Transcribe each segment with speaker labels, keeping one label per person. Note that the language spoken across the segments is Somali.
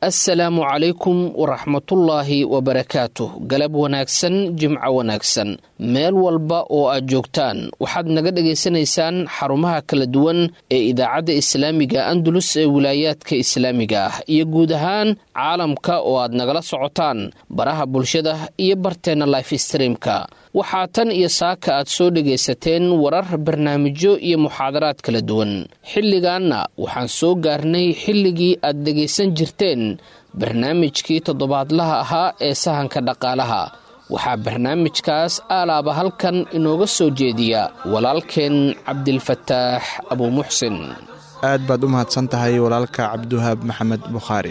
Speaker 1: assalaamu calaykum waraxmatullaahi wabarakaatuh galab wanaagsan jimco wanaagsan meel walba oo aad joogtaan waxaad naga dhagaysanaysaan xarumaha kala duwan ee idaacadda islaamiga andalus ee wilaayaadka islaamiga ah iyo guud ahaan caalamka oo aad nagala socotaan baraha bulshada iyo barteenna life streamka waxaa tan iyo saaka aad soo dhagaysateen warar barnaamijyo iyo muxaadaraad kala duwan xilligaanna waxaan soo gaarnay xilligii aad dhegaysan jirteen barnaamijkii toddobaadlaha ahaa ee sahanka dhaqaalaha waxaa barnaamijkaas aalaaba halkan inooga soo jeediya walaalkeen cabdilfataax abuumuxsin
Speaker 2: aad baad u mahadsan tahay walaalka cabdiwahaab maxamed bukhaari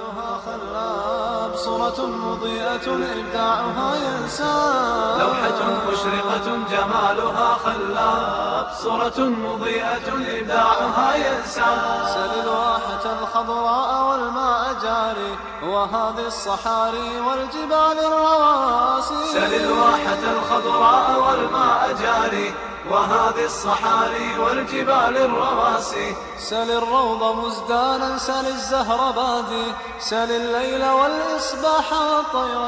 Speaker 3: صورة مضيئة إبداعها ينسى لوحة مشرقة جمالها خلاب صورة مضيئة إبداعها ينسى سل الواحة الخضراء والماء جاري وهذه الصحاري والجبال الرواسي سل الواحة الخضراء والماء جاري وهذه الصحاري والجبال الرواسي سل الروض مزدانا سل الزهر بادي سل الليل والإصباح والطير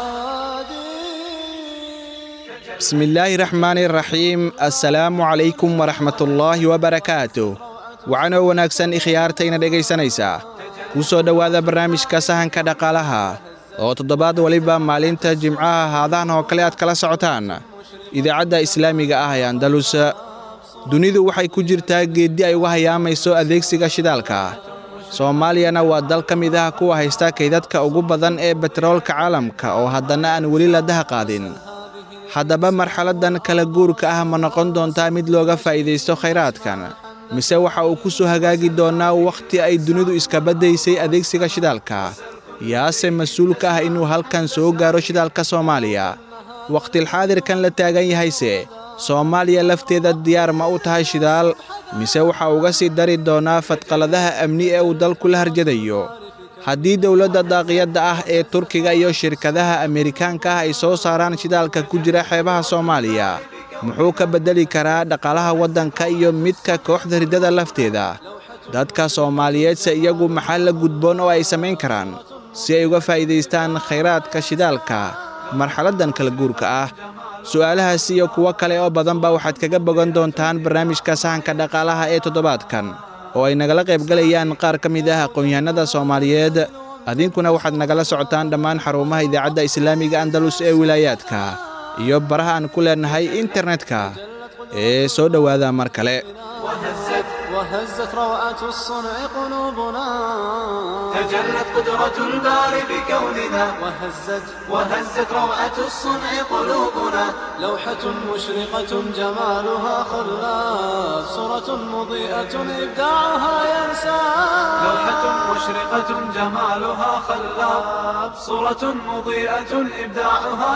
Speaker 3: شادي
Speaker 2: bismi illaahi raxmaani raxiim assalaamu calaykum waraxmatullaahi wabarakaatu wacanoo wanaagsan ikhyaartayna dhegaysanaysaa kuu soo dhowaada barnaamijka sahanka dhaqaalaha oo toddobaad weliba maalinta jimcaha haadahan oo kale aad kala socotaan idaacadda islaamiga ah ee andalus dunidu waxay ku jirtaa geeddi ay uga hayaamayso adeegsiga shidaalka soomaaliyana waa dal ka mid ah kuwa haysta kaydadka ugu badan ee betroolka caalamka oo haddana aan weli la daha qaadin haddaba marxaladdan kala guurka ah ma noqon doontaa mid looga faa'iidaysto khayraadkan mise waxa uu ku soo hagaagi doonnaa wakhti ay dunidu iska baddaysay adeegsiga shidaalka yaase mas-uul ka ah inuu halkan soo gaaro shidaalka soomaaliya wakhtilxaadirkan la taagan yahayse soomaaliya lafteeda diyaar ma u tahay shidaal mise waxa uga sii dari doonaa fadqaladaha amni ee uu dalku la harjadayo haddii dowladda daaqiyadda ah ee turkiga iyo shirkadaha amerikaanka ah ay soo saaraan shidaalka ku jira xeebaha soomaaliya muxuu ka beddeli karaa dhaqaalaha waddanka iyo midka kooxda riddada lafteeda dadka soomaaliyeedse iyagu maxaa la gudboon oo ay samayn karaan si ay uga faa'iidaystaan khayraadka shidaalka marxaladdan kala guurka ah su'aalahaas iyo kuwo kale oo badanba waxaad kaga bogan doontaan barnaamijka sahanka dhaqaalaha ee toddobaadkan oo ay nagala qaybgalayaan qaar ka mid ah aqoon-yahanada soomaaliyeed adinkuna waxaad nagala socotaan dhammaan xarumaha idaacadda islaamiga andalus ee wilaayaadka iyo baraha aan ku leennahay internetka ee soo dhowaada mar kale
Speaker 3: وهزت وهزت روعة الصنع قلوبنا تجلت قدرة الباري بكوننا وهزت وهزت روعة الصنع قلوبنا لوحة مشرقة جمالها خلاف صورة مضيئة إبداعها ينسى لوحة مشرقة جمالها خلاف صورة مضيئة إبداعها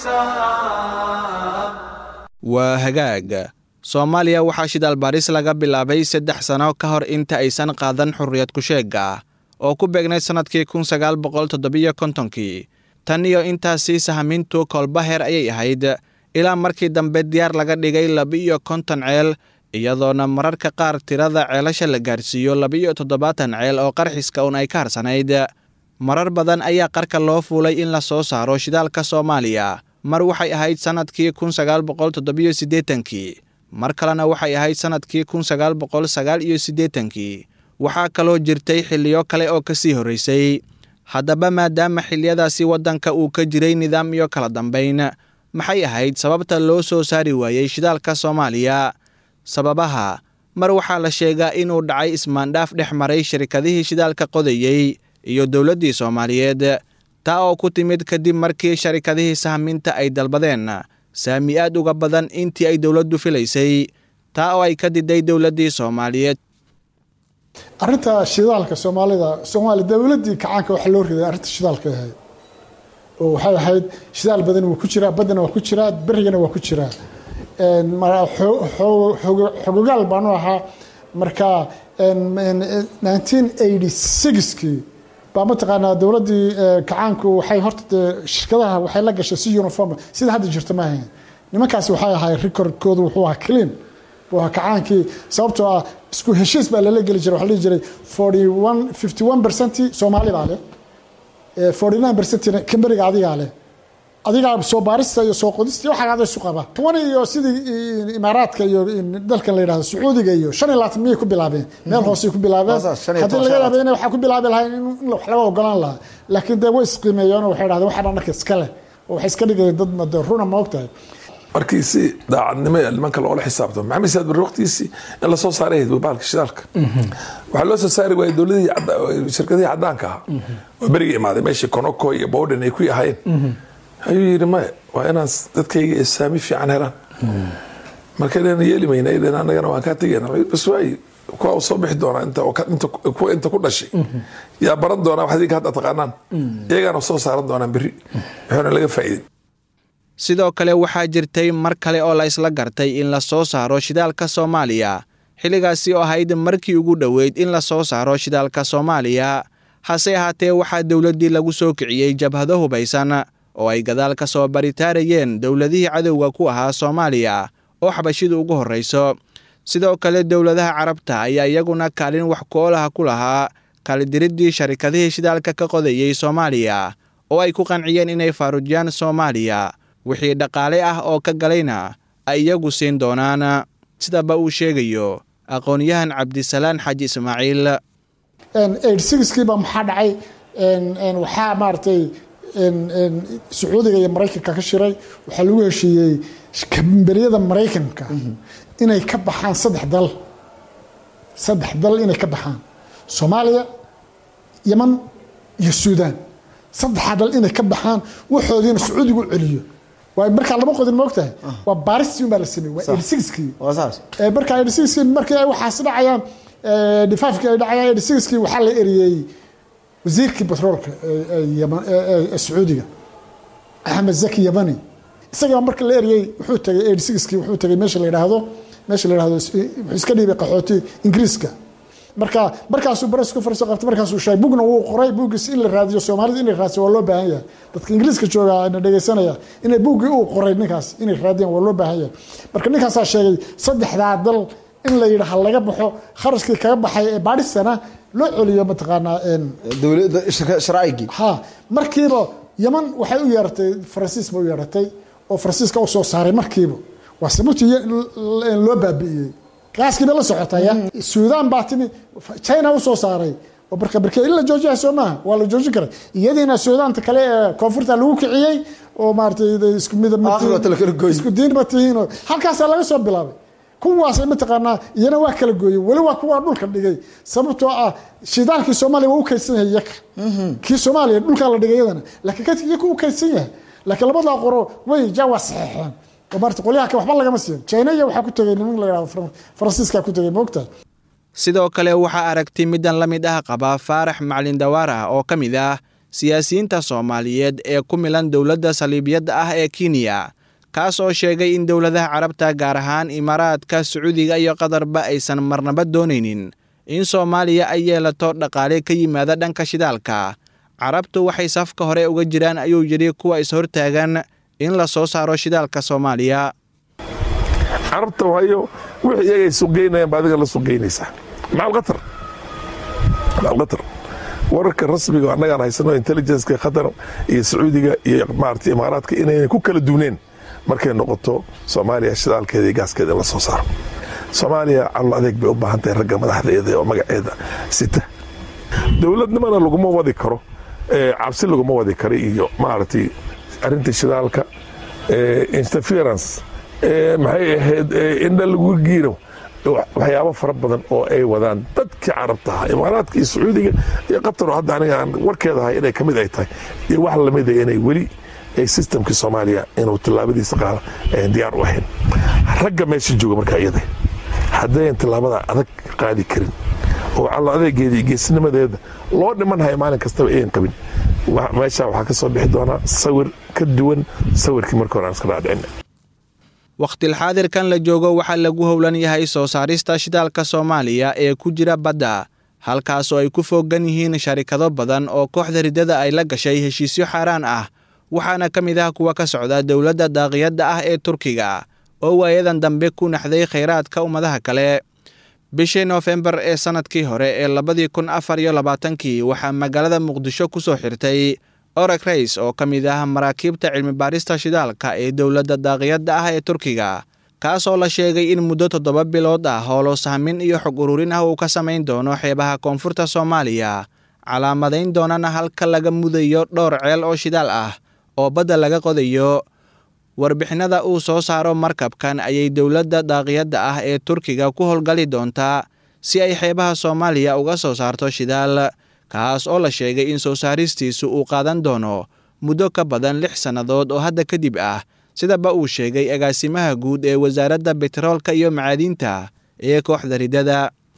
Speaker 3: ينسى
Speaker 2: waa hagaag soomaaliya waxaa shidaal baaris laga bilaabay saddex sanno ka hor inta aysan qaadan xurriyad ku-sheegga oo ku beegnayd sannadkii kun sagaal boqol toddobiyo kontonkii tan iyo intaasii sahamintu koolbaheer ayay ahayd ilaa markii dambe diyaar laga dhigay laba-iyo konton ceel iyadoona mararka qaar tirada ceelasha la gaarsiiyo laba-iyo toddobaatan ceel oo qarxiska un ay ka harsanayd marar badan ayaa qarka loo fuulay in la soo saaro shidaalka soomaaliya mar waxay ahayd sannadkii kun sagaal boqol toddobiyo siddeetankii mar kalena waxay ahayd sannadkii kun sagaal boqol sagaal iyo siddeetankii waxaa kaloo jirtay xilliyo kale oo ka sii horraysay haddaba maadaama xilliyadaasi waddanka uu ka jiray nidaam iyo kala dambayn maxay ahayd sababta loo soo saari waayey shidaalka soomaaliya sababaha mar waxaa la sheegaa inuu dhacay ismaandhaaf dhex maray shirkadihii shidaalka qodayey iyo dowladdii soomaaliyeed taa oo ku timid kadib markii sharikadihii sahminta ay dalbadeen saami aad uga badan intii ay dowladdu filaysay taa oo ay ka diday dowladdii soomaaliyeed
Speaker 4: arrinta shidaalka soomaalida soomaaliya dowladdii kacaanka waxaa loo riday arrinta shidaalka ahayd oo waxay ahayd shidaal badan waa ku jiraa baddana waa ku jiraa berigana waa ku jiraa xogogaal baanu ahaa marka kii baa mataqaanaa dowladdii kacaanku waxay horta dee shirkadaha waxay la gashay si uniform sida hadda jirta ma ahayn nimankaasi waxay ahay recordkoodu wuxuu ahaa clean buu ahaa kacaankii sababtoo ah isku heshiis baa lala geli jiray waxaa la dhihi jiray forty one fifty one percent soomaali baa leh forty nine percent kamberiga adigaa leh adigaa soo baarista iyo soo qodista iyo waxaa ada isu qaba toban iyo sidii imaaraadka iyo dalkan la yidhahdo sacuudiga iyo shan iyo labaatan miyay ku bilaabeen meel hoosey ku bilaabeen haddii laga yaaba inay waxaa ku bilaabi lahayn in wax laga ogolaan lahaa laakiin dee way isqiimeeyeen oo waxay dhahdeen waxaan anaka iska leh oo waxay iska dhigayeen dad made runa ma ogtahay
Speaker 5: markii si daacadnimo ee nimanka loola xisaabtamo maxamed saad barre waqtigiisii in lasoo saaray baalka shidaalka waxaa loo soo saari waayay dowladihii shirkadihii caddaanka ahaa oo beriga imaaday meeshii konoko iyo bowden ay ku ahaayeen ayuu yidhi maya waa inaan dadkayga saami fiican helaan marka dheena yeeli mayna dhen annagana waan kaa tegayna bas waayi kuwa uu soo bixi doonaa inta kuwa inta ku dhashay yaa baran doonaa wax idinka hadda taqaanaan iyagaana soo saaran doonaan berri wuxuuna laga faa'iidin
Speaker 2: sidoo kale waxaa jirtay mar kale oo la isla gartay in la soo saaro shidaalka soomaaliya xilligaasi oo ahayd markii ugu dhoweyd in la soo saaro shidaalka soomaaliya hase ahaatee waxaa dowladdii lagu soo kiciyey jabhado hubaysan oo ay gadaal ka soo baritaarayeen dowladihii cadowga ku ahaa soomaaliya oo xabashidu ugu horrayso sidoo kale dowladaha carabta ayaa iyaguna kaalin wax ku-oolaha ku lahaa kaalidiriddii sharikadihii shidaalka ka qodayey soomaaliya oo ay ku qanciyeen inay faarujiyaan soomaaliya wixii dhaqaale ah oo ka galayna ay iyagu siin doonaan sidaba uu sheegayo aqoon-yahan cabdisalaan xaji ismaaciil
Speaker 4: kiiba maxaa dhacay waxaa maaratay sacuudiga iyo maraykanka ka shiray waxaa lagu heshiiyey kamberiyada maraykanka inay ka baxaan saddex dal saddex dal inay ka baxaan soomaaliya yeman iyo suudaan saddexaa dal inay ka baxaan waxoodiina sacuudigu celiyo waay markaa lama qodin moogtahay waa baaristii unbaa la sameeyey waa eighty-sixkii markaa eighty-sixkii markii ay waxaasi dhacayaan difaafkii ay dhacayaan eighty-sixkii waxaa la eriyey wasiirkii batroolka sacuudiga axmed zaki yamani isagaa marka la eriyey wuxuu tagay eighty-sixkii wuxuu tagay meesha la yidhaahdo meesha la yidhahdo wuxuu iska dhiibay qaxooti ingiriiska marka markaasuu baras ku farso qabtay markaasuu sheegay bugna wuu qoray buuggiis in la raadiyo soomaalida inay raadsiyo waa loo baahan yahay dadka ingiriiska jooga na dhegaysanaya inay buuggii uu qoray ninkaas inay raadiyaan waa loo baahan yahay marka ninkaasaa sheegay saddexdaa dal in la yidhaha laga baxo kharashkii kaga baxay ee baadhisana loo celiyo mataqaanaa
Speaker 6: dowladda sharcigii
Speaker 4: ha markiiba yaman waxay u yeeratay faransiis ba u yeeratay oo faransiiska u soo saaray markiiba waa sabuti loo baabi'iyey gaaskii bay la socotaya suudaan baa timi china u soo saaray oo barka barke in la joojiya soo maaha waa la joojin karay iyadiina suudaanta kale ee koonfurta lagu kiciyey oo maaratay isku midab isku diin ma tihiin oo halkaasaa laga soo bilaabay kuwaas mataqaanaa iyana waa kala gooyey weli waa kuwaa dhulka dhigay sababtoo ah shidaalkii soomaaliya waa u kaydsan yahay yaka kii soomaaliya dhulkaa la dhigay iyadana laakiin kadka iyaka u kaydsan yahay laakiin labadaa qoro way ja waa saxeexeen oo maarata qolyaha kale waxba lagama siin china iyo waxaa ku tegay niman la yidhahdo faransiiska ku tegay moogtahay
Speaker 2: sidoo kale waxaa aragti middan la mid ah qaba faarax macalin dawaar ah oo ka mid ah siyaasiyiinta soomaaliyeed ee ku milan dowladda saliibiyadda ah ee kenya kaas oo sheegay in dowladaha carabta gaar ahaan imaaraadka sacuudiga iyo qatarba aysan marnaba doonaynin in soomaaliya ay yeelato dhaqaale ka yimaada dhanka shidaalka carabtu waxay safka hore uga jiraan ayuu yidhi kuwa is-hortaagan in la soo saaro shidaalka soomaaliya
Speaker 5: carabta waayo wixii iyagay suqgeynayaan ba adiga la suqgeynaysaa macal qatar macal qatar wararka rasmiga annagaan haysano intelligenceka qatar iyo sacuudiga iyo maarata imaaraadka inayna ku kala duuneen markay noqoto soomaaliya shidaalkeeda iyo gaaskeeda in la soo saaro soomaaliya calol adeeg bay u baahan tahay ragga madaxdeeda oo magaceeda sita dowladnimana laguma wadi karo cabsi laguma wadi karo iyo maaragtay arrinta shidaalka interference maxay ahayd indha lagu giiro waxyaabo fara badan oo ay wadaan dadkii carabta ahaa imaaraadka iyo sacuudiga iyo qataroo hadda aniga aan warkeeda ahay inay ka mid ay tahay iyo wax lamida inay weli systemkii soomaaliya inuu tillaabadiisa qaada ayan diyaar u ahayn ragga meesha jooga markaa iyada haddayan tillaabada adag qaadi karin oo callo adeegeeda iyo geesnimadeeda loo dhimanhaya maalin kastaba ayan qabin meesha waxaa ka soo bixi doonaa sawir ka duwan sawirkii marka hore aan iska dhaadhicin
Speaker 2: wakhtilxaadirkan la joogo waxaa lagu howlan yahay soo saarista shidaalka soomaaliya ee ku jira badda halkaasoo ay ku foogan yihiin sharikado badan oo kooxda riddada ay la gashay heshiisyo xaaraan ah waxaana ka mid ah kuwa ka socda dowladda daaqiyadda ah ee turkiga oo waayadan dambe ku naxday khayraadka ummadaha kale bishii noofembar ee sannadkii hore ee labadii kun afar iyo labaatankii waxaa magaalada muqdisho ku soo xirtay orag rays oo ka mid ah maraakiibta cilmibaarista shidaalka ee dowladda daaqiyadda ah ee turkiga kaasoo la sheegay in muddo toddoba bilood ah hoolo sahmin iyo xog ururin ah uu ka samayn doono xeebaha koonfurta soomaaliya calaamadayn doonana halka laga mudayo dhowr ceel oo shidaal ah oo badda laga qodayo warbixinada uu soo saaro markabkan ayay dowladda daaqiyadda ah ee turkiga ku howlgali doontaa si ay xeebaha soomaaliya uga soo saarto shidaal kaas oo la sheegay in soo saaristiisu uu qaadan doono muddo ka badan lix sannadood oo hadda kadib ah sidaba uu sheegay agaasimaha guud ee wasaaradda betroolka iyo macaadiinta ee kooxda ridada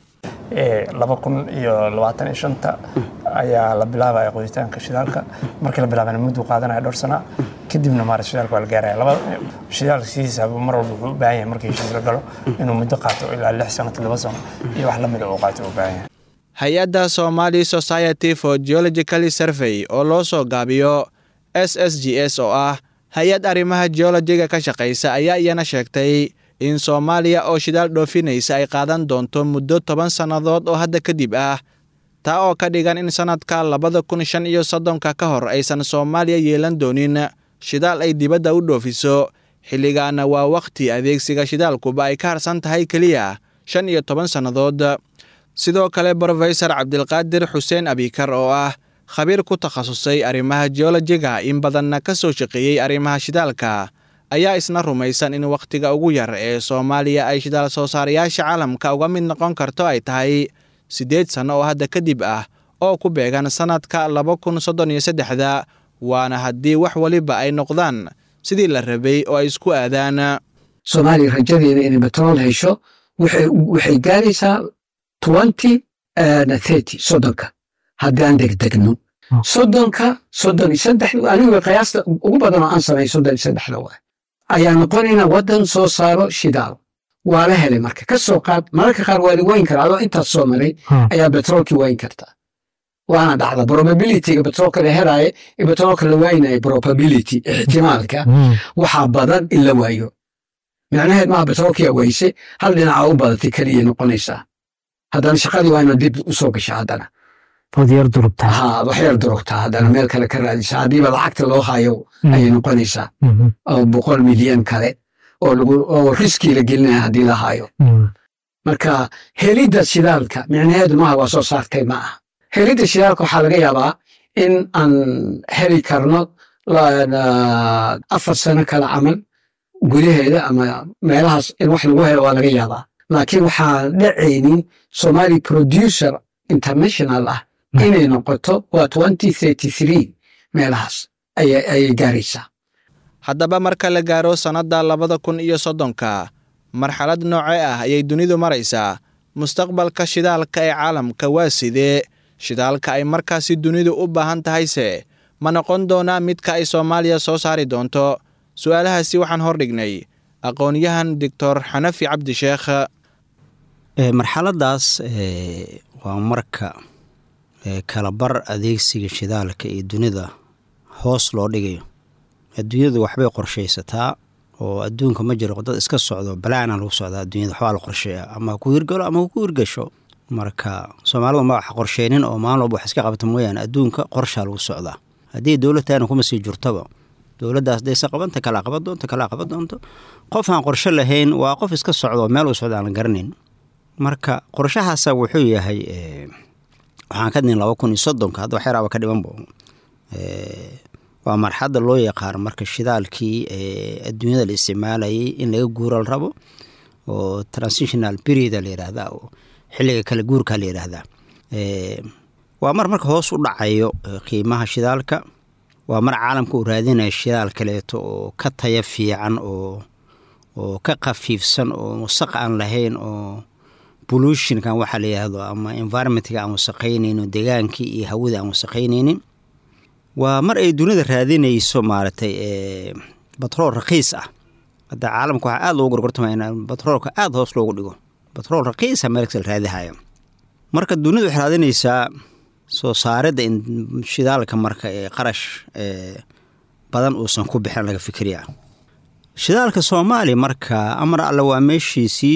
Speaker 7: laba kun iyo labaatan iyo shanta ayaa la bilaabaya qoditaanka shidaalka markii la bilaabana mudduu qaadanaya dhowr sana kadibna maarata shidaalka waa la gaaraya laba shidaalka sidiisa mar walba wuxuu u baahan yahay markii heshiis la galo inuu muddo qaato ilaa lix sano toddoba sano iyo wax lamida uu qaato u baahan yahay
Speaker 2: hay-adda somali society for geological survey oo loo soo gaabiyo s s g s oo ah hay-ad arrimaha geolojiga ka shaqaysa ayaa iyana sheegtay in soomaaliya oo shidaal dhoofinaysa ay qaadan doonto muddo toban sannadood oo hadda kadib ah taa oo ka dhigan in sannadka labada kun shan iyo soddonka ka hor aysan soomaaliya yeelan doonin shidaal ay dibadda u dhoofiso xilligaana waa wakhti adeegsiga shidaalkuba ay ka harsan tahay keliya shan iyo toban sannadood sidoo kale brofesor cabdilqaadir xuseen abikar oo ah khabiir ku takhasusay arrimaha geolojiga in badanna ka soo shaqeeyey arrimaha shidaalka ayaa isna rumaysan in wakhtiga ugu yar ee soomaaliya ay shidaal soo saarayaasha caalamka uga mid noqon karto ay tahay siddeed sanno oo hadda kadib ah oo ku beegan sannadka laba kun soddon iyo saddexda waana haddii wax weliba ay noqdaan sidii la rabay oo ay isku aadaan
Speaker 8: soomaaliya rajadeeda inay betrool hesho waxay gaaraysaa twenty thirty soddonka haddaan degdegno soddonka soddon iyo saddex anigu qiyaasta ugu badan oo aan samay soddon iyo saddexda waa ayaa noqonayna waddan soo saaro shidaal waa la helay marka ka soo qaad mararka qaar waa la weyn karaa adoo intaas soo maray ayaa betroolkii weyn kartaa waana dhacda probabilityga betroolka la helaayo iyo betroolka la waaynayo probability ixtimaalka waxaa badan in la waayo micnaheed maaha betroolkiyaa weyse hal dhinaca u badatay keliya noqonaysaa haddana shaqadii waa inaad dib u soo gasha haddana
Speaker 9: yar durugtaa
Speaker 8: ha wax yar durugtaa haddana meel kale ka raadisa haddiiba lacagta loo hayo ayay noqonaysaa oo boqol milyan kale oo lagu oo riskii la gelinaya haddii la hayo marka helidda shidaalka micnaheedu maaha waa soo saartay ma aha helidda shidaalka waxaa laga yaabaa in aan heli karno afar sano kale camal gudaheeda ama meelahaas in wax lagu helo waa laga yaabaa laakiin waxaan dhacaynin somali producer international ah inay noqoto waa twenty thirty three meelahaas ayay gaaraysaa
Speaker 2: haddaba marka la gaaro sannadda labada kun iyo soddonka marxalad noocee ah ayay dunidu maraysaa mustaqbalka shidaalka ee caalamka waa sidee shidaalka ay markaasi dunidu u baahan tahayse ma noqon doonaa midka ay soomaaliya soo saari doonto su'aalahaasi waxaan hordhignay aqoon-yahan doctor xanafi cabdisheekh
Speaker 10: marxaladaas waa marka kalabar adeegsiga shidaalka iyo dunida hoos loo dhigayo adduunyadu waxbay qorshaysataa oo adduunka ma jiro dad iska socdo balaana lagu socdaa adduunyada waxbaa la qorsheeya ama ku hirgalo ama ku hirgasho marka soomaalidu ma wax qorsheynin oo maalin walba wax iska qabta mooyaane adduunka qorshaa lagu socdaa haddii dowladtaana kuma sii jirtoba dowladdaas dayse qabanta kalaa qaban doonto kalaa qaban doonto qof aan qorshe lahayn waa qof iska socdo meel uu socda aan la garanayn marka qorshahaasa wuxuu yahay waxaan ka dinin laba kun iyo soddonka hadda wax yaraaba ka dhimanba waa marxadda loo yaqaano marka shidaalkii adduunyada la isticmaalayay in laga guura la rabo oo transitional period la yidhaahdaa oo xilliga kala guurka la yidhaahdaa waa mar marka hoos u dhacayo qiimaha shidaalka waa mar caalamka uu raadinaya shidaal kaleeto oo ka taya fiican oo oo ka khafiifsan oo wasaq aan lahayn oo pollutionkan waxaa la yidhaahdo ama environmentka aan wasaqaynaynin degaankii iyo hawada aan wasaqaynaynin waa mar ay dunida raadinayso maaragtay batrool rakiis ah hadda caalamka waxaa aada loogu gorgortamaya in batroolka aada hoos loogu dhigo batrool rakiisa meelkasta la raadihaya marka dunida waxay raadinaysaa soo saaridda in shidaalka marka ee qarash badan uusan ku bixin laga fikriya shidaalka soomaaliya marka amar alle waa meeshiisii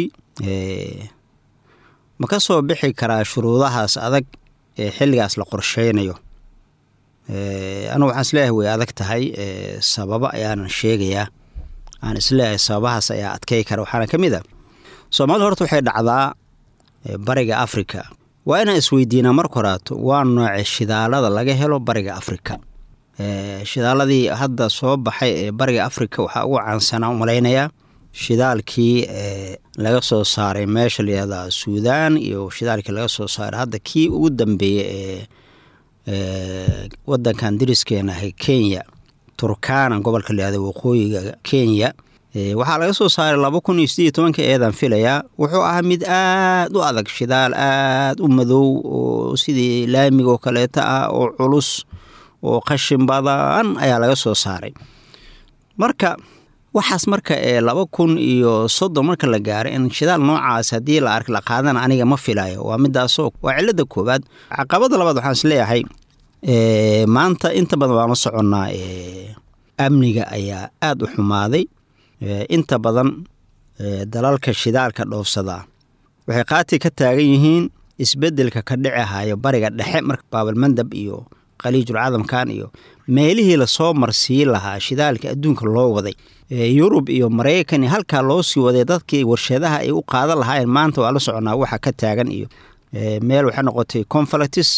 Speaker 10: ma ka soo bixi karaa shuruudahaas adag ee xilligaas la qorsheynayo anigu waxaan isleeyahay way adag tahay sababo ayaanan sheegayaa aan isleeyahay sababahaas ayaa adkey kara waxaana ka mid a soomaalida horta waxay dhacdaa bariga afrika waa inaan isweydiinaa marka horaato waa nooce shidaalada laga helo bariga afrika shidaaladii hadda soo baxay ee bariga afrika waxaa ugu caansanaa umalaynayaa shidaalkii laga soo saaray meesha layihahda suudaan iyo shidaalkii laga soo saaray hadda kii ugu dambeeyey ee wadankan dariskeena ahay kenya turkana gobolka layihahda waqooyiga kenya waxaa laga soo saaray laba kun iyo sideed iyo tobanka eedan filayaa wuxuu ahaa mid aad u adag shidaal aad u madow oo sidii laamiga oo kaleeto ah oo culus oo qashin badan ayaa laga soo saaray marka waxaas marka ee laba kun iyo soddon marka la gaaray in shidaal noocaas haddii la ark la qaadana aniga ma filayo waa midaasoo waa cilada koowaad caqabada labaad waxaan isleeyahay maanta inta badan waan la soconnaa amniga ayaa aada u xumaaday inta badan dalalka shidaalka dhoofsadaa waxay qaati ka taagan yihiin isbedelka ka dhici hayo bariga dhexe marka baabalmandab iyo khaliijul cadamkan iyo meelihii lasoo marsiin lahaa shidaalka adduunka loo waday yurub iyo maraykan iyo halkaa loo sii waday dadkii warshadaha ay u qaadan lahaayeen maanta waa la soconaa waxa ka taagan iyo meel waxay noqotay conflatis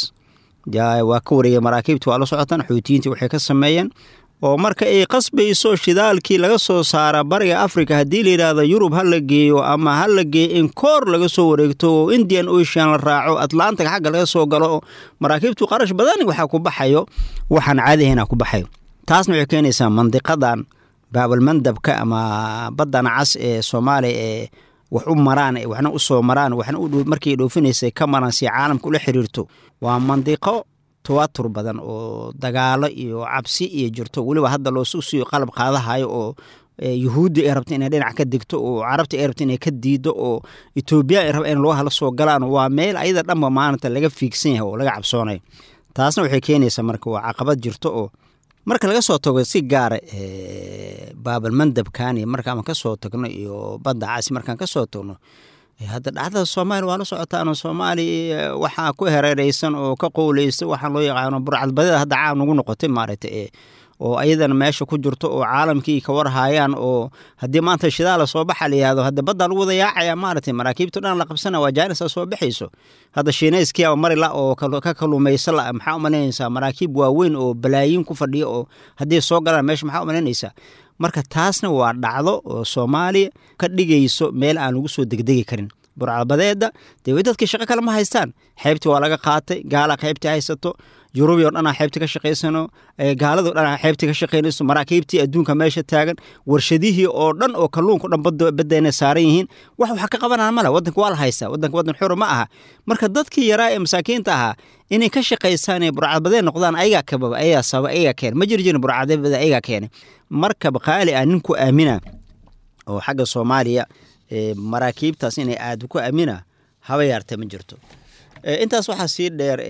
Speaker 10: waa ka wareegay maraakiibta waa la socotaan xuutiyiintii waxay ka sameeyeen oo marka ay qasbayso shidaalkii laga soo saara bariga africa haddii la yidhaahdo yurub ha la geeyo ama ha la geeyo in koor laga soo wareegto oo indian ocean la raaco atlantic xagga laga soo galo oo maraakiibtu qarash badan waxaa ku baxayo waxaan caadihayna ku baxayo taasna waxay keenaysaa mandiqadan baabalmandabka ama baddan cas ee soomaaliya ee wax u maraan waxna u soo maraan waxna markii dhoofinaysay ka maraan si caalamka ula xiriirto waa mandiqo tawatur badan oo dagaalo iyo cabsi iyo jirto weliba hadda loosusiyo qalab qaadahayo oo yuhuudda ay rabta inay dhinac ka degto oo carabta ay rabta inay ka diido oo etoobiya ay raba in loo hala soo galaan waa meel ayada dhanba maalinta laga fiigsan yahay oo laga cabsoonayo taasna waxay keenaysaa marka waa caqabad jirto oo marka laga soo tago si gaara baabalmandabkan iyo markaan kasoo tagno iyo badda caasi markaan kasoo tagno hadda dhacdada soomaaliya waa la socotaan soomaaliya waxaa ku hereereysan oo ka qowleysta waxaa loo yaqaano burcadbadeeda hadda caam nagu noqotay maaragta oo ayadana meesha ku jirto oo caalamkii ka warhaayaan oo haddii maanta shidaala soo baxa la yihahdo hadda baddaa lagu wada yaacaya maaragtay maraakiibta dhan la qabsana waa jaanisa soo baxayso hadda shiinayskiyaa marila oo ka kalumaysa la maxaa u malaynaysaa maraakiib waaweyn oo balaayiin ku fadhiya oo haddii soo galaan meesha maxaa u malaynaysaa marka taasna waa dhacdo oo soomaaliya ka dhigayso meel aan lagu soo degdegi karin burcadbadeeda dee way dadkii shaqo kale ma haystaan xeybtii waa laga qaatay gaala xeybtii haysato yurubi o dhanaa xeybta ka shaqaysano gaalado dhanaa xeybta ka shaqaynayso maraakiibtii adduunka meesha taagan warshadihii oo dhan oo kalluunka dhan baddeena saaran yihiin wax waxa ka qabanaan male wadanka waa la haystaa wadanka wadan xura ma aha marka dadkii yaraa ee masaakiinta ahaa inay ka shaqaysaan ee burcadbadeen noqdaan ayagaa kababa ayagaa sababa ayagaa keena ma jiri jirin burcadbade ayagaa keenay markaba qaali ah ninku aamina oo xagga soomaaliya maraakiibtaas inay aad ku aamina haba yaartee ma jirto intaas waxaa sii dheer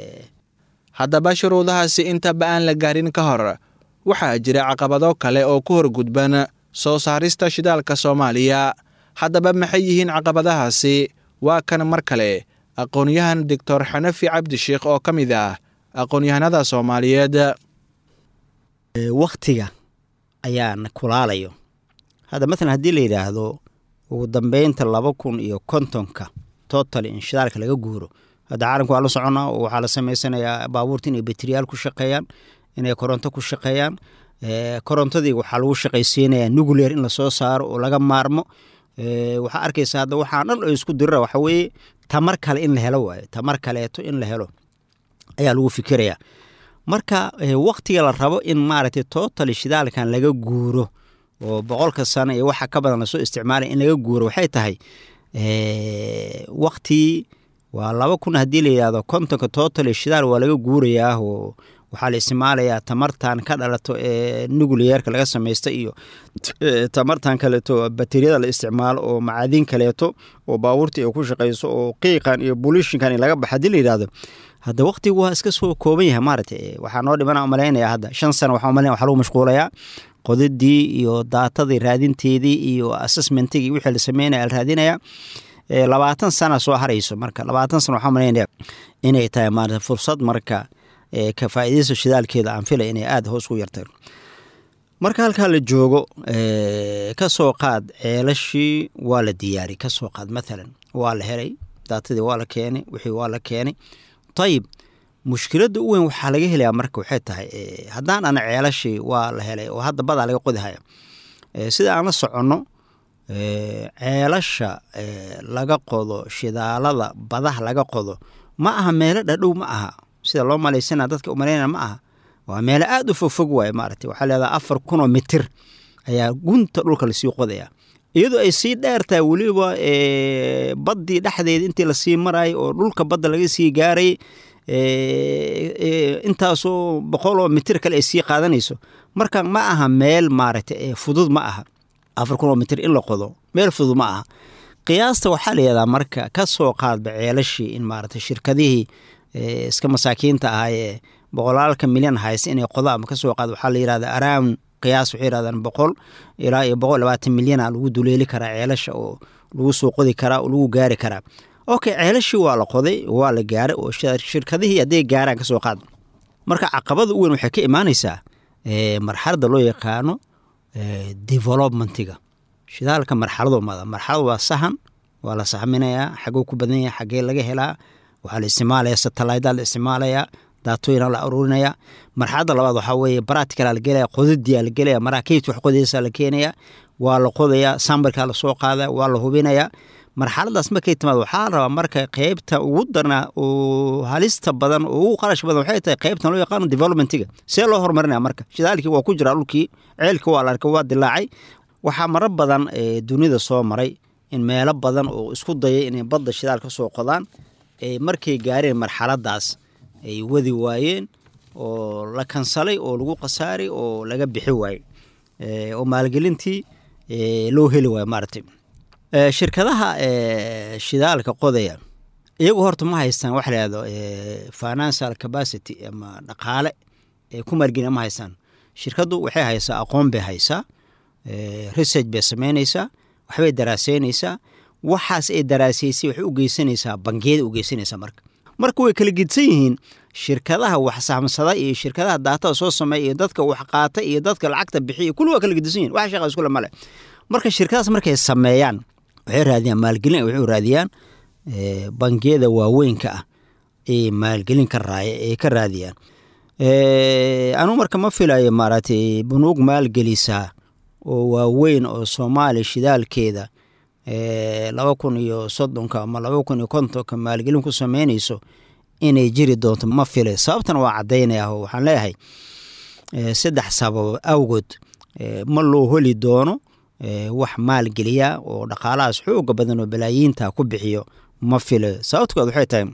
Speaker 2: haddaba shuruudahaasi intaba aan la gaarin ka hor waxaa jira caqabado kale oo ku horgudban soo saarista shidaalka soomaaliya haddaba maxay yihiin caqabadahaasi waa kan mar kale aqoon-yahan doctor xanafi cabdisheikh oo ka mid ah aqoon-yahanada soomaaliyeed
Speaker 10: wakhtiga ayaan kulaalayo hadda maalan haddii la yidhaahdo ugu dambeynta laba kun iyo kontonka total in shidaalka laga guuro hadda caalamka waa la soconnaa oo waxaa la samaysanayaa baabuurta inay bateriyaal ku shaqeeyaan inay koronto ku shaqeeyaan korontadii waxaa lagu shaqaysiinayaa nuclear in lasoo saaro oo laga maarmo waxaa arkaysa hadda waxaa dhan oo isku dirira waxa weeye tamar kale in la helo waayo tamar kaleeto in la helo ayaa lagu fikirayaa marka waktiga la rabo in maaragtay total shidaalkan laga guuro oo boqolka sano iyo waxa ka badan lasoo isticmaalaya in laga guuro waxay tahay waktii waa laba kun haddii la yidhahdo kontonka total shidaal waa laga guurayaa oo waxaa la isticmaalayaa tamartan ka dhalato ee nucleyeerka laga samaysta iyo tamartan kaleeto bateriyada la isticmaalo oo macaadiin kaleeto oo baabuurta ay ku shaqayso oo qiiqan iyo bulishinkan laga baxa haddii la yidhahdo hadda waktigu waa iska soo kooban yahay maaragtay waxaa noo dhimana umalaynaya hadda shan sano waxaa umalanaya waxaa lagu mashquulayaa qodidii iyo daatadii raadinteedii iyo assessmentigii wixii la sameynaya la raadinaya labaatan sana soo harayso marka labaatan sana waxaa malaynaya inay tahay maarata fursad marka ka faa'iidaysta shidaalkeeda aan filay inay aada hoos u yartay marka halkaa la joogo ka soo qaad ceelashii waa la diyaari ka soo qaad maalan waa la helay daatadii waa la keenay wixii waa la keenay ayib mushkiladda u weyn waxaa laga helayaa marka waxay tahay haddaan ana ceelashii waa la helay oo hadda badaa laga qodihaya sida aan la soconno ceelasha laga qodo shidaalada badaha laga qodo ma aha meelo dhadhow ma aha sida loo malaysana dadka umalaynaya ma aha waa meelo aada u fogfog waaye maaragtay waxaa leedaha afar kunoo mitir ayaa gunta dhulka lasii qodaya iyadoo ay sii dheertahay weliba baddii dhexdeeda intii lasii marayay oo dhulka badda laga sii gaaray intaasoo boqoloo mitir kale ay sii qaadanayso marka ma aha meel maaragtay fudud ma aha afar kunoo mitir in la qodo meel fudud ma aha qiyaasta waxaa la yihahdaa marka ka soo qaadba ceelashii in maaragtay shirkadihii iska masaakiinta ahaayee boqolaalka milyan haysta inay qodaan ka soo qaad waxaa la yihahdaa around qiyaas waxay yirahdaan boqol ilaa iyo boqol labaatan milyana lagu duleeli karaa ceelasha oo lagu soo qodi karaa oo lagu gaari karaa okay ceelashii waa la qoday waa la gaaray oo shirkadihii hadday gaaraan ka soo qaad marka caqabada u weyn waxay ka imaanaysaa marxaladda loo yaqaano developmentiga shidaalka marxalado mada marxalad waa sahan waa la sahminayaa xaguu ku badan yahay xaggee laga helaa waxaa la isticmaalaya satellaydaa la isticmaalayaa daatooyina la aruurinaya marxaladda labaad waxaa weeye baraatikala la gelaya qodadiyaa la gelaya maraakiibta wax qodaysaa la keenaya waa la qodayaa sambarkaa lasoo qaadaya waa la hubinayaa marxaladaas markay timaad waxaa la rabaa marka qeybta ugu darnaa oo halista badan oo ugu qarash badan waxay tahay qeybtan loo yaqaano developmentiga see loo horumarinaya marka shidaalkii waa ku jiraa dhulkii ceelkii waa la arkay waa dilaacay waxaa maro badan dunida soo maray in meelo badan oo isku dayay inay badda shidaal ka soo qodaan markay gaareen marxaladaas ay wadi waayeen oo la kansalay oo lagu khasaaray oo laga bixi waayey oo maalgelintii loo heli waayo maaragtay shirkadaha shidaalka qodaya iyagu horta ma haystaan waxa layahdo financial capacity ama dhaqaale ku maalgelina ma haystaan shirkaddu waxay haysaa aqoon bay haysaa research bay samaynaysaa waxbay daraaseynaysaa waxaas ay daraaseysay waxay u geysanaysaa bangiyada u geysanaysaa marka marka way kala gedsan yihiin shirkadaha wax sahamsada iyo shirkadaha daatada soo sameeya iyo dadka wax qaata iyo dadka lacagta bixiya kulli waa kala gedsan yihin wax shaqa iskule male marka shirkadaas markay sameeyaan waxay raadiyaan maalgelin waxay raadiyaan bangiyada waaweynka ah ee maalgelin ka raaya ee ka raadiyaan anugu marka ma filayo maaragtay bunuug maalgelisaa oo waaweyn oo soomaaliya shidaalkeeda laba kun iyo soddonka ama laba kun iyo kontonka maalgelin ku sameynayso inay jiri doonto ma filay sababtana waa caddaynaya oo waxaan leeyahay saddex sababo awgood ma loo heli doono wax maalgeliya oo dhaqaalahaas xooga badan oo balaayiinta ku bixiyo ma filayo sababtkood waxay tahay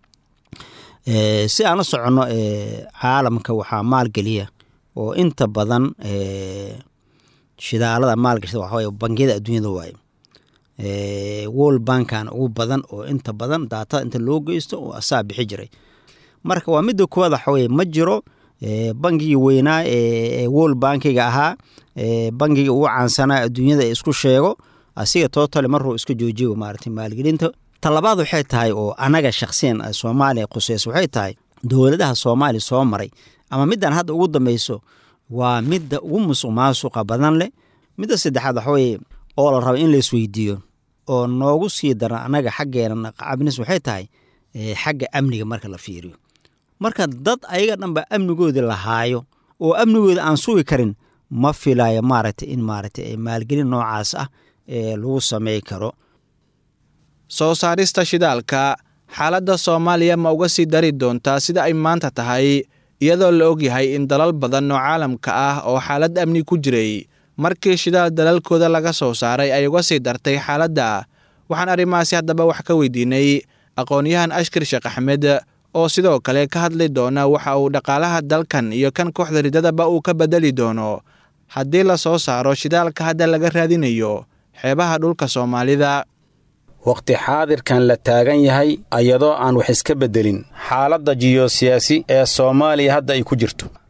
Speaker 10: si aan la soconno caalamka waxaa maalgeliya oo inta badan shidaalada maalgashada waxaway bangiyada adduunyada waaye world bankan ugu badan oo inta badan daatada inta loo geysto oo asaa bixi jiray marka waa midda koowaad waxaweye ma jiro bangigii weynaa ee world bankiga ahaa bangiga ugu caansanaa adduunyada isku sheego asiga tootale maruu iska joojiyo maarata maalgelinta talabaad waxay tahay oo anaga shaksiyan soomaaliya quseys waxay tahay dowladaha soomaaliya soo maray ama middan hadda ugu dambeyso waa midda ugu musuq maasuqa badan leh midda saddexaad waxaweye oo la raba in la isweydiiyo oo noogu sii daran annaga xaggeena cabnis waxay tahay xagga amniga marka la fiiriyo marka dad ayaga dhanba amnigoodii lahaayo oo amnigooda aan sugi karin ma filayo maaragtay in maaragtay maalgelin noocaas ah ee lagu samey karo
Speaker 2: soo saarista shidaalka xaaladda soomaaliya ma uga sii dari doontaa sida ay maanta tahay iyadoo la ogyahay in dalal badan oo caalamka ah oo xaalad amni ku jiray markii shidaal dalalkooda laga soo saaray ay uga sii dartay xaaladda waxaan arrimahaasi haddaba wax ka weydiinay aqoon-yahan ashkar sheekh axmed oo sidoo kale ka hadli doona waxa uu dhaqaalaha dalkan iyo kan kooxda ridadaba uu ka bedeli doono haddii la soo saaro shidaalka hadda laga raadinayo xeebaha dhulka soomaalida
Speaker 9: wakhti xaadirkan la taagan yahay ayadoo aan wax iska beddelin xaaladda jiyosiyaasi ee soomaaliya hadda ay ku jirto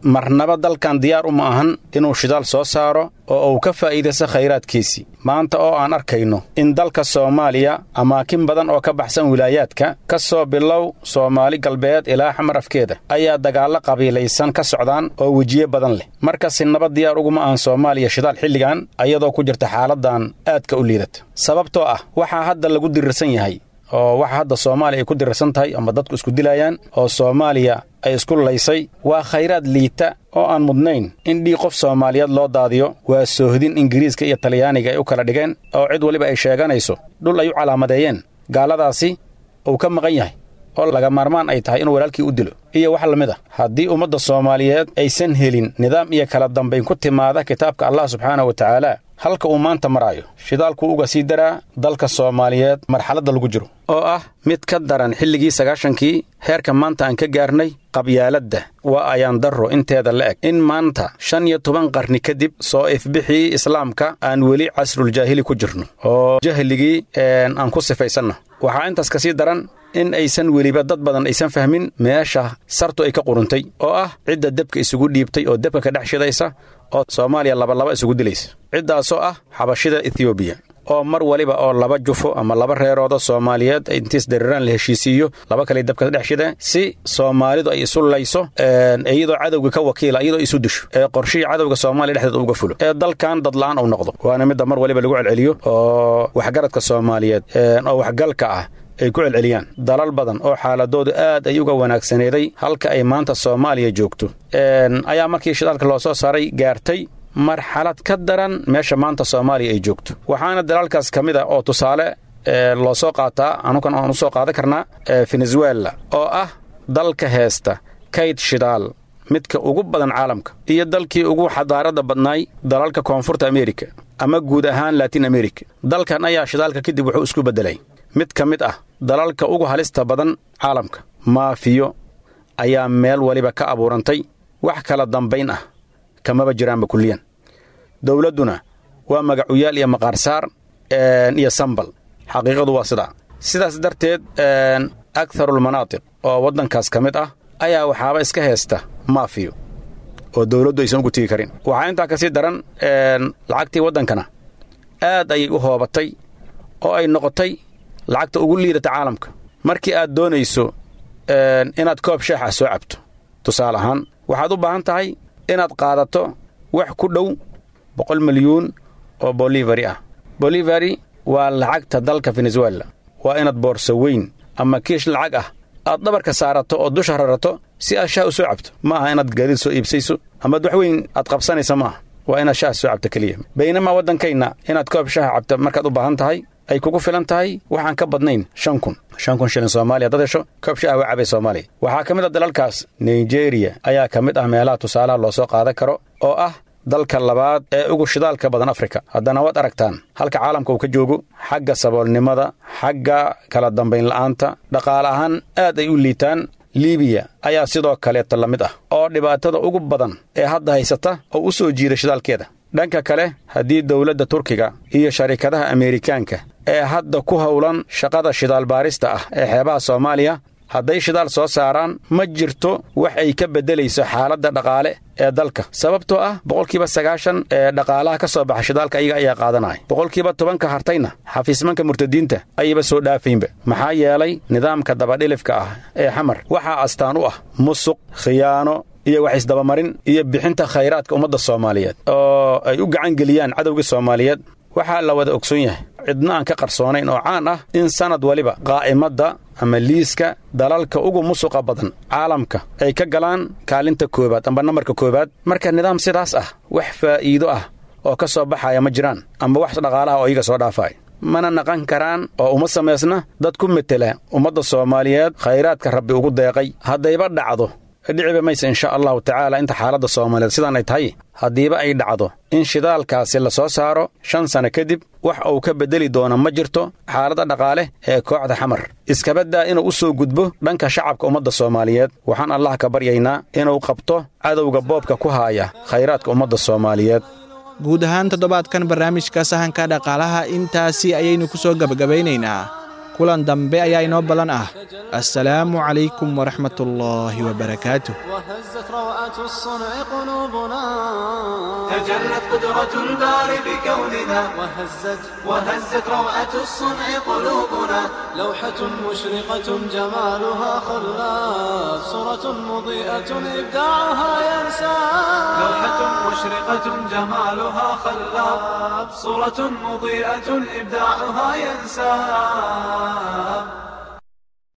Speaker 9: marnaba dalkan diyaar uma ahan inuu shidaal soo saaro oo uu ka faa'iidaysto khayraadkiisii maanta oo aan arkayno in dalka soomaaliya amaakin badan oo ka baxsan wilaayaadka ka soo bilow soomaali galbeed ilaa xamar afkeeda ayaa dagaallo qabiilaysan ka socdaan oo wejiye badan leh markasi nabad diyaar uguma ahan soomaaliya shidaal xilligan ayadoo ku jirta xaaladan aadka u liidata sababtoo ah waxaa hadda lagu dirirsan yahay oo waxa hadda soomaaliya ay ku dirirsan tahay ama dadku isku dilayaan oo soomaaliya ay isku laysay waa khayraad liita oo aan mudnayn in dhii qof soomaaliyeed loo daadiyo waa soohdin ingiriiska iyo talyaaniga ay u kala dhigeen oo cid weliba ay sheeganayso dhul ay u calaamadeeyeen gaaladaasi uu ka maqan yahay oo laga maarmaan ay tahay inuu walaalkii u dilo iyo wax la mid a haddii ummadda soomaaliyeed aysan helin nidaam iyo kala dambayn ku timaada kitaabka allah subxaana wa tacaala halka uu maanta maraayo shidaalku uga sii daraa dalka soomaaliyeed marxaladda lagu jiro oo ah mid ka daran xilligii sagaashankii heerka maanta aan ka gaarnay qabyaaladda waa ayaan darro inteeda la eg in maanta shan iyo toban qarni kadib soo ifbixii islaamka aan weli casruljaahili ku jirno oo jahligii aan ku sifaysanno waxaa intaas ka sii daran in aysan weliba dad badan aysan fahmin meesha sartu ay ka quruntay oo ah cidda debka isugu dhiibtay oo debka ka dhex shidaysa oo soomaaliya labalaba isugu dilaysa ciddaasoo ah xabashida ethioobiya oo mar waliba oo laba jufo ama laba reerooda soomaaliyeed intiis dariraan la heshiisiiyo laba kale dabka dhex shideen si soomaalidu ay isu layso iyadoo cadowga ka wakiila iyadoo isu disho ee qorshihii cadowga soomaaliya dhexdeeda uga fulo ee dalkan dadla'aan uu noqdo waana midda mar waliba lagu celceliyo oo waxgaradka soomaaliyeed oo waxgalka ah ay ku celceliyaan dalal badan oo xaaladoodu aad ay uga wanaagsaneeday halka ay maanta soomaaliya joogto ayaa markii shidaalka loo soo saaray gaartay marxalad ka daran meesha maanta soomaaliya ay joogto waxaana dalaalkaas ka mid a oo tusaale loo soo qaataa anukan aan u soo qaadan karnaa venezuela oo ah dalka heesta kayd shidaal midka ugu badan caalamka iyo dalkii ugu xadaaradda badnaay dalalka koonfurta amerika ama guud ahaan latin america dalkan ayaa shidaalka kadib wuxuu isku beddelay mid ka mid ah dalalka ugu halista badan caalamka maafiyo ayaa meel waliba ka abuurantay wax kala dambayn ah kamaba jiraanba kulliyan dowladduna waa magacuyaal iyo maqaarsaar iyo sambal xaqiiqadu waa sidaa sidaas darteed agharulmanaatiq oo waddankaas ka mid ah ayaa waxaaba iska heesta maafiyo oo dowladdu aysan ugu tegi karin waxaa intaa ka sii daran lacagtii waddankana aad ayay u hoobatay oo ay noqotay lacagta ugu liidata caalamka markii aad doonayso inaad koob sheex ah soo cabto tusaale ahaan waxaad u baahan tahay inaad qaadato wax ku dhow boqol milyuun oo bolivary ah bolivary waa lacagta dalka venezuela waa inaad boorso weyn ama kiish lacag ah aad dhabarka saarato oo dusha rarato si aad shaah u soo cabto ma aha inaad gaadiid soo iibsayso amaad wax weyn aad qabsanaysa ma aha waa inaad shaah soo cabto keliya baynamaa waddankayna inaad koob shaaha cabto markaad u baahan tahay ay kugu filan tahay waxaan ka badnayn shan kun shan kun shilin soomaaliya dad hesho koob shaah waa cabay soomaaliya waxaa ka mid a dalalkaas nigeriya ayaa ka mid ah meelaha tusaalaha loo soo qaadan karo oo ah dalka labaad ee ugu shidaalka badan afrika haddana waad aragtaan halka caalamka uu ka joogo xagga saboolnimada xagga kala dambayn la'aanta dhaqaale ahaan aad ay u liitaan libiya ayaa sidoo kaleeta la mid ah oo dhibaatada ugu badan ee hadda haysata oo u soo jiida shidaalkeeda dhanka kale haddii dowladda turkiga iyo sharikadaha ameerikaanka ee hadda ku howlan shaqada shidaal baarista ah ee xeebaha soomaaliya hadday shidaal soo saaraan ma jirto wax ay ka beddelayso xaaladda dhaqaale ee dalka sababtoo ah boqolkiiba sagaashan ee dhaqaalaha ka soo baxa shidaalka ayaga ayaa qaadanaya boqolkiiba tobanka hartayna xafiismanka murtadiinta ayayba soo dhaafaynba maxaa yeelay nidaamka dabadhilifka ah ee xamar waxaa astaan u ah musuq khiyaano iyo wax isdabamarin iyo bixinta khayraadka ummadda soomaaliyeed oo ay u gacan geliyaan cadowgii soomaaliyeed waxaa la wada ogsoon yahay cidna aan ka qarsoonayn oo caan ah in sannad waliba qaa'imadda ama liiska dalalka ugu musuqa badan caalamka ay ka galaan kaalinta koowaad amba nambarka koowaad marka nidaam sidaas ah wax faa'iido ah oo ka soo baxaya ma jiraan amba wax dhaqaalaha oo iyaga soo dhaafaya mana naqan karaan oo uma samaysna dad ku metela ummadda soomaaliyeed khayraadka rabbi ugu deeqay haddayba dhacdo dhiciba mayse insha allahu tacaala inta xaaladda soomaaliyeed sidaan ay tahay haddiiba ay dhacdo in shidaalkaasi la soo saaro shan sanno kadib wax uu ka beddeli doono ma jirto xaaladda dhaqaale ee kooxda xamar iskabaddaa inuu u soo gudbo dhanka shacabka ummadda soomaaliyeed waxaan allah ka baryaynaa inuu qabto cadowga boobka ku haaya khayraadka ummadda soomaaliyeed
Speaker 2: guud ahaan toddobaadkan barnaamijka sahanka dhaqaalaha intaasi ayaynu ku soo gebagabaynaynaa kulan dambe ayaa inoo ballan ah assalaamu calaykum waraxmatullaahi wabarakaatuh
Speaker 3: وهزت روعة الصنع قلوبنا تجلت قدرة الباري بكوننا وهزت وهزت روعة الصنع قلوبنا لوحة مشرقة جمالها خلاف صورة مضيئة إبداعها ينسى لوحة مشرقة جمالها خلاف صورة مضيئة إبداعها ينسى